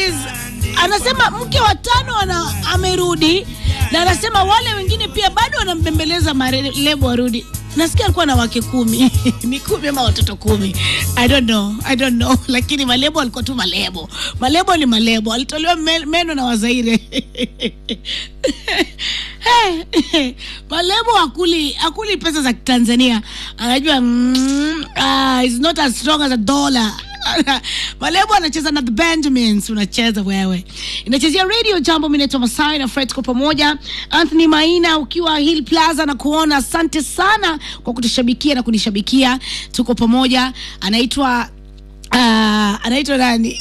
is anasema mke wa tano ana, amerudi na anasema wale wengine pia bado wanambembeleza marelebo warudi nasikia alikuwa na wake kumi ni kumi ama watoto kumi i don't know i don't know lakini malebo alikuwa tu malebo malebo ni malebo alitolewa me- meno na wazaire Hey, malebo akuli akuli pesa za tanzania anajua mm, uh, is not as strong as a dollar malebo anacheza na the benjamins unacheza wewe inachezea radio jambo mi naitwa masai na fred kwa pamoja anthony maina ukiwa hill plaza na kuona asante sana kwa kutushabikia na kunishabikia tuko pamoja anaitwa Uh, anaitwa nani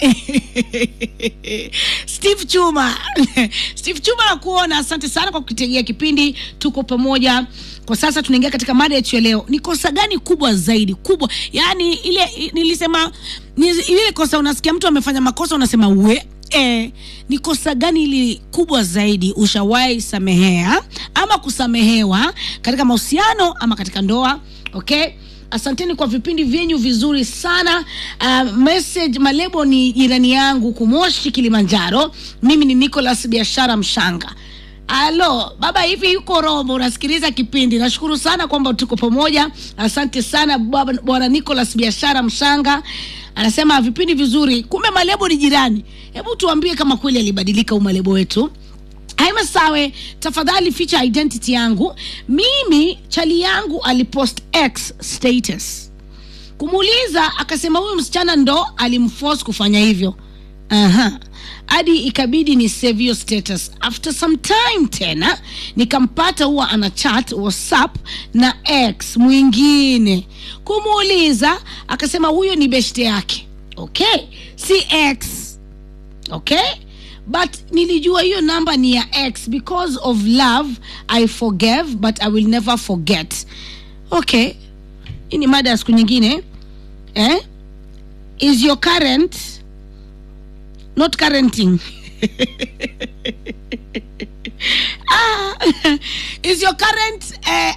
steve chuma steve chuma nakuona asante sana kwa kukitegea kipindi tuko pamoja kwa sasa tunaingia katika mada yetu ya leo ni kosa gani kubwa zaidi kubwa yaani ile i- nilisema ni, ile kosa unasikia mtu amefanya makosa unasema we Eh, ni kosa gani ili kubwa zaidi ushawahi samehea ama kusamehewa katika mahusiano ama katika ndoa okay asanteni kwa vipindi vyenyu vizuri sana uh, message malebo ni jirani yangu kumoshi kilimanjaro mimi ni nicolas biashara mshanga alo baba hivi yuko rombo unasikiliza kipindi nashukuru sana kwamba tuko pamoja asante sana baba- bwana nicolas biashara mshanga anasema vipindi vizuri kumbe malebo ni jirani hebu tuambie kama kweli alibadilika huu malebo wetu Haima Sawe, tafadhali ficha identity yangu. Mimi chali yangu alipost X status kumuuliza, akasema huyu msichana ndo alimforce kufanya hivyo. Aha. hadi ikabidi ni save hiyo status. After some time tena nikampata huwa ana chat WhatsApp na X mwingine, kumuuliza akasema huyo ni beshte yake. Okay, si X okay but nilijua hiyo namba ni ya x because of love i forgave but i will never forget okay hii ni mada ya siku nyingine eh? is your current not currenting ah, is your current uh,